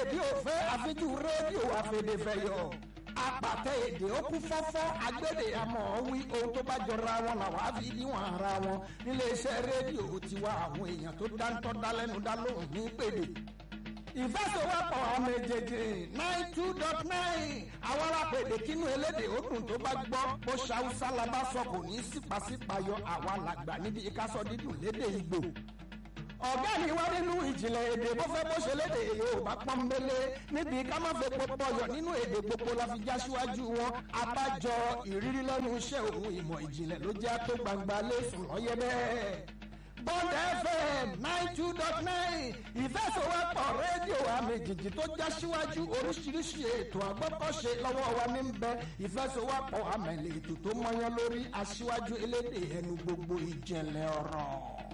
bí òfé àfijú rédíò àfẹ̀dẹ̀fẹ̀yọ̀ apàtẹ èdè ó kú fọ́fọ́ agbédè àmọ́ wí ohun tó bá jọra wọn làwọn á fi níwọ̀n ara wọn níléeṣẹ́ rédíò tiwa àwọn èèyàn tó dáńtọ́ dálẹ́nu dá lóhùn ní pèdè ìfẹsẹ̀wọ́pọ̀ ọmọ èjèèjì nine two dot nine àwọn alápèdè kínú elédè òdùn tó bá gbọ́ bó ṣàwùsá la bá sọ kò ní sípàsípàyọ àwa làgbà níbi ìkásọ dídùn lédè ìgbò ọ̀gá mi wá nínú ìjìnlẹ̀ èdè bó fẹ́ bó ṣe lédè yorùbá pọ́nbélé níbi ká má fẹ́ pọpọyọ̀ nínú èdè gbogbo la fi já síwájú wọn abájọ ìrírí lẹ́nu iṣẹ́ òun ìmọ̀ ìjìnlẹ̀ ló jẹ́ tó gbangba lẹ́sùn lọ́yẹ́ bẹ́ẹ̀. Bond FM nine two dot nine ìfẹsọ̀wọ́pọ̀ rédíò àmì jìjì tó já síwájú oríṣiríṣi ètò àgbọ́kọ̀ṣe lọ́wọ́ wa ní bẹ ìfẹsọ̀wọ́pọ̀ àmì ètò tó mọyán lórí aṣíwájú elédè ẹnu gbogbo ìjìnlẹ̀ ọ̀rọ̀.